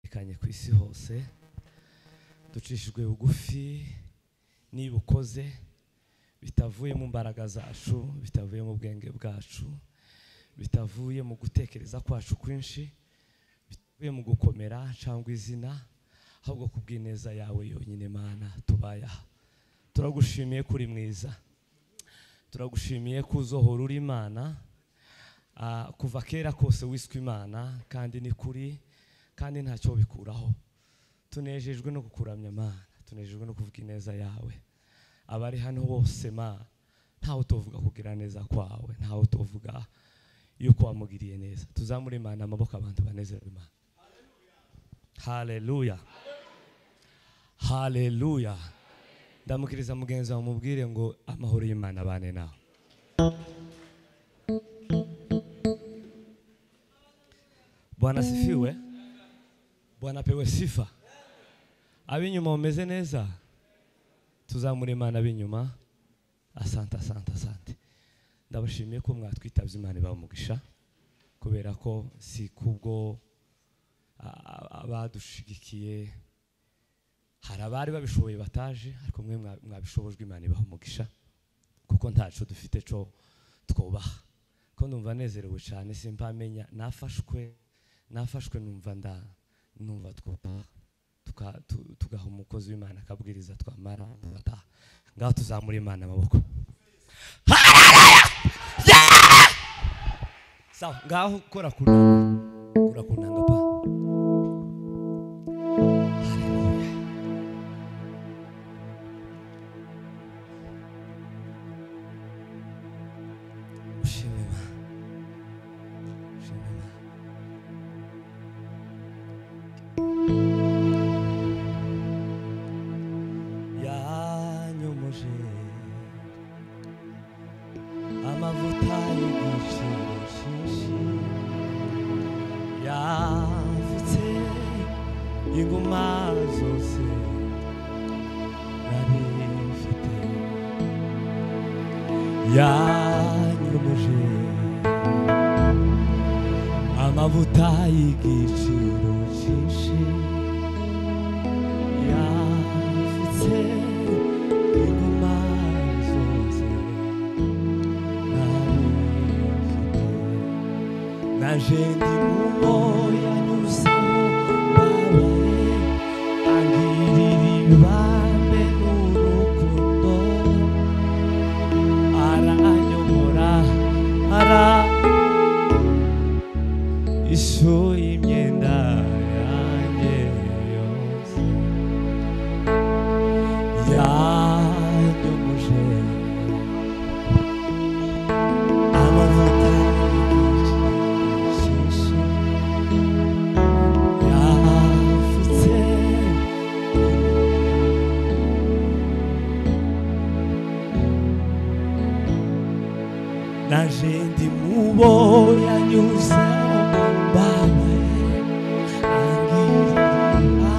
butandukanye ku isi hose ducishijwe bugufi niba ukoze bitavuye mu mbaraga zacu bitavuye mu bwenge bwacu bitavuye mu gutekereza kwacu kwinshi bitavuye mu gukomera cyangwa izina ahubwo ku bw'ineza yawe yonyine mana tubayaha turagushimiye kuri mwiza turagushimiye ko uzohora uri imana Ah, kuva kera kose wiswe imana kandi ni kuri kandi ntacyo bikuraho tunejejwe no kukuramya mana tunejejwe no kuvuga ineza yawe abari hano bose mana ntawe tuvuga kugira neza kwawe ntawe tuvuga yuko wamugiriye neza tuzamure imana amaboko abantu banezerwe imana haleluya haleluya ndamukiriza mugenzi wawe mubwire ngo amahoro y'imana abane nawe Bwana sifiwe. Bwana apewe sifa. Ab'inyuma mumeze neza. Tuzamure Imana ab'inyuma. Asante, asante, asante. Ndabashimiye ko mwatwitabye Imana ibaha umugisha kubera ko si kubwo a- a- abadushigikiye hari abari babishoboye bataje ariko mwe mwa- mwabishobojwe Imana ibaha umugisha kuko ntaco dufite co twubaha ko ndumva nezerewe cyane simpamenya nafashwe nafashwe numva nda numva twubaha Tuka- tu- tugaha umukozi w'imana akabwiriza twamara tugataha ngaho tuzamura imana amaboko Hallelujah! Yeah! sawa ngaho kora ku nanga kora ku nanga pa Hallelujah. ushime imana ushime imana yanyomoje amavuta y'igiciro cyinshi yavutse inguma zose nari mfite yanyomoje amavuta y'igiciro cyinshi yavutse inguma zose narifite naje ndi mumo yanyuzemo babaye angirira ibambe n'urukundo aranyobora ara ishuye imyenda yanjye yose yanyomoje amavuta y'igishyushyu yafutse naje ndi mubo yanyuzeho babaye angirira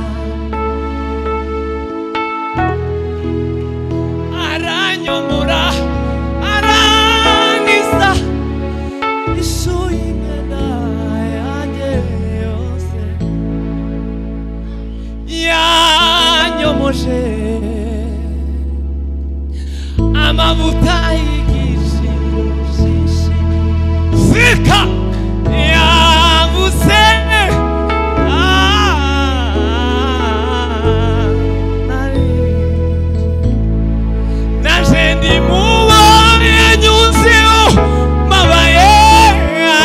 aranyomora arankiza ishuye imyenda yanjye yose yanyomoje amavuta y'igiciro byinshi sika yabuze Ah, nari naje ndi mubo yanyuzeho mabaye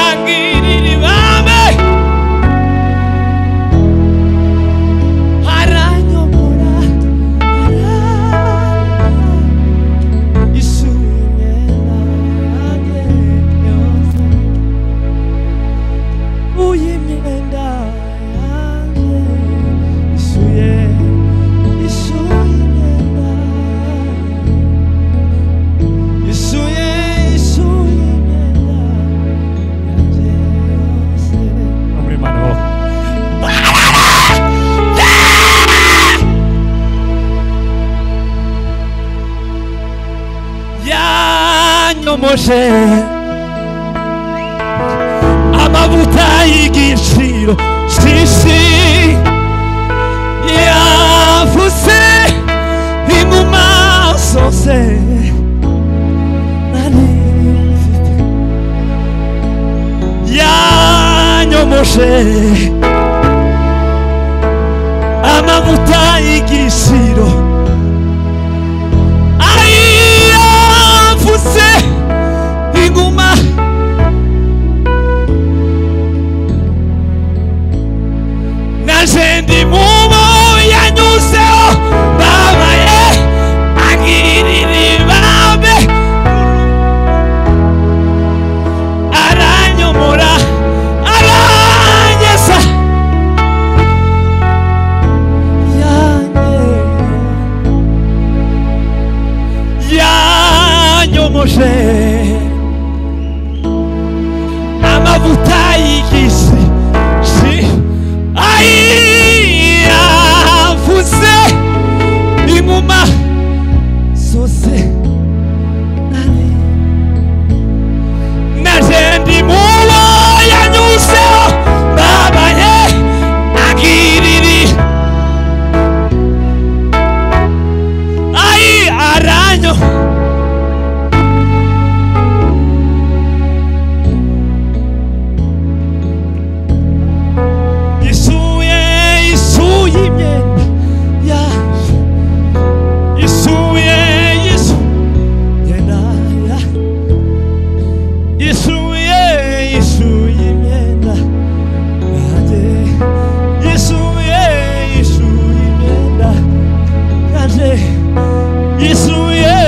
angirira ibambe aranyomora ara- ishuye imyenda yanjye yose. Uye imyenda yanjye ishuye ishuye imyenda yanjye ishuye ishuye imyenda yanjye yose muri mana ho yanyomoje amavuta y'igiciro cyinshi nje ndi mubo yanyuzeho babaye angirira ibambe aranyomora aranyesa Yanye- yanyomoje amavuta y'igisi si ayavuze imuma zose nare naje ndi mubo yanyuzeho babaye agiriri ayi aranyo isuye isuye imyenda yaje isuye isu yenda yaje isuye isuye imyenda yanjye isuye isuye imyenda yanjye isuye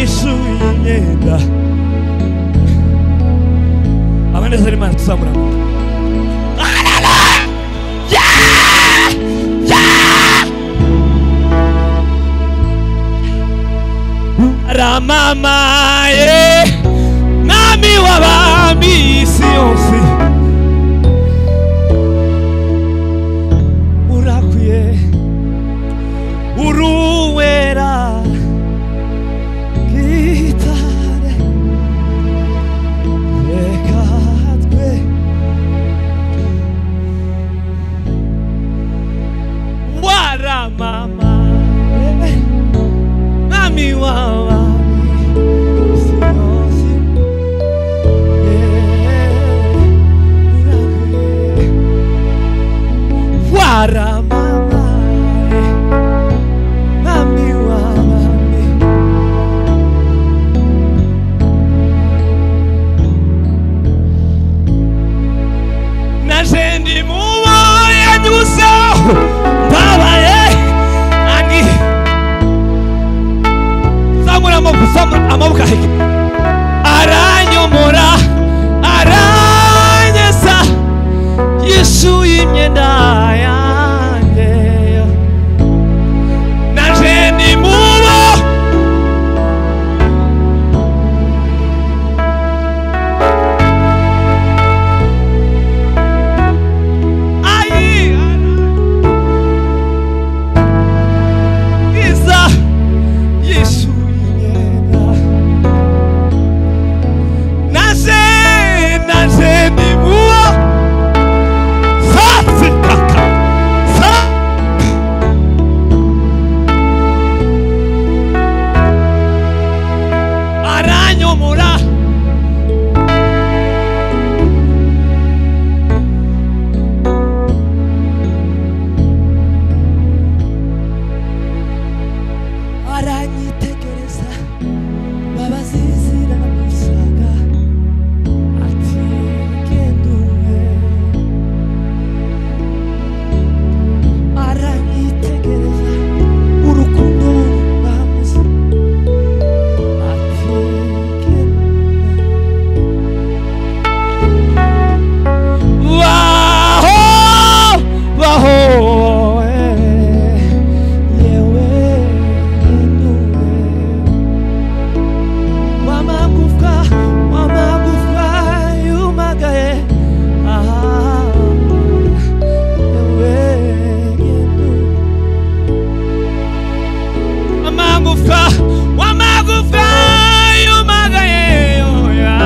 isuye imyenda abanezero imana tuzamura ramamaye mwami w'abami isi yose urakwiye uruwera gitare reka twe waramamaye mwami w'abami isi yose urakwiye waramamaye mwami w'abami naje ndi mubo yanyuzeho mbabaye ani zamura amaboko zamura amaboko ahike aranyomora aranyesa yisuye imyenda yanjye naje ndi mubo ayi iza yisuye imyenda naje naje ndi muwo sazi kaka sa aranyomora aranyitegereza babazizira gusaga ati genduwe aranyitegereza urukundo rwamuze ati genduwe baho baho yewe ntuwe wamagufwa wamagufwa yumagaye aha yewe ntuwe amagufa wamagufa yumagaye oya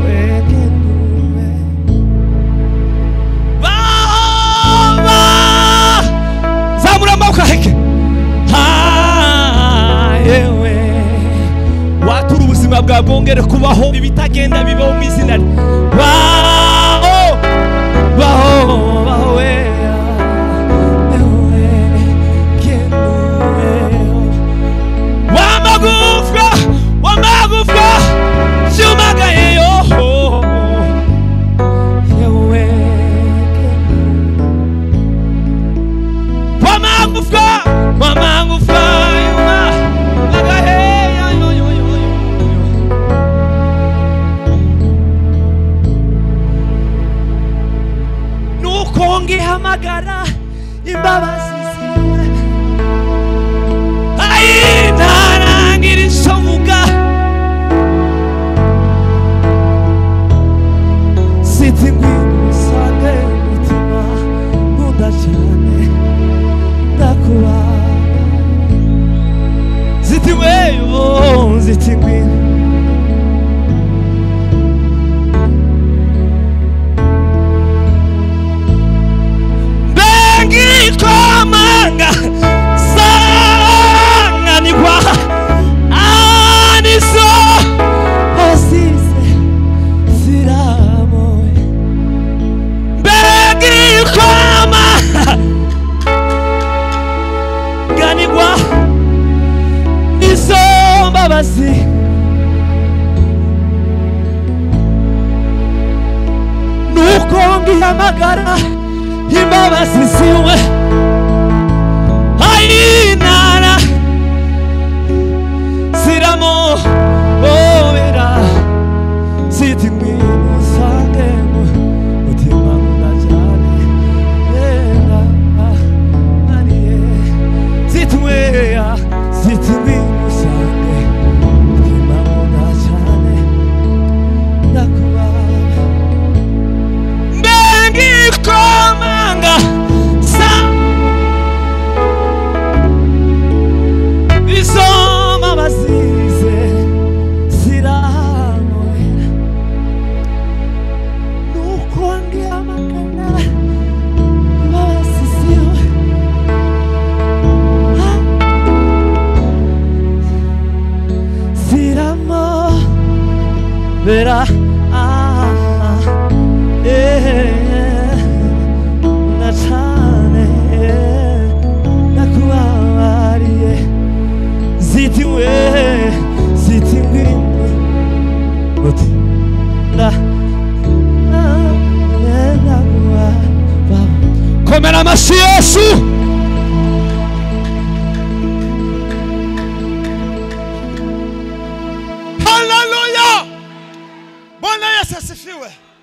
weke ntuwe Bahova zamura amaboko aheke Ha, yewe watura ubuzima bwa bwongere kubaho ibitagenda bibaho mu izina rye baho baho baho we wamagufwa wamagufwa yumagaye yo yewe ungihamagara imbabazi zawe ayi ntarangirizo vuga siti ngwisange mutima nkunda cyane ndakuba ziti weyo ziti ngwino bengikomanga sanganirwa aniso asize siramoye bengikomanga ganirwa nizo mbabazi nuko ngihamagara imbabazi ziwe ayinara ziramo obera ziti ngwino sange mutima mudajyane yenda ariye ziti weya ziti ngwino sange mutima mudajyane ndakubaha ndengikomanga sa isoma bazize ziramurira nuko ngihamagara babasiziwe ziramo bera ah, ah. nacane nakubabariye zitiwe zitingwi uti na komera amashyi yesu haleluya bwana yesu asifiwe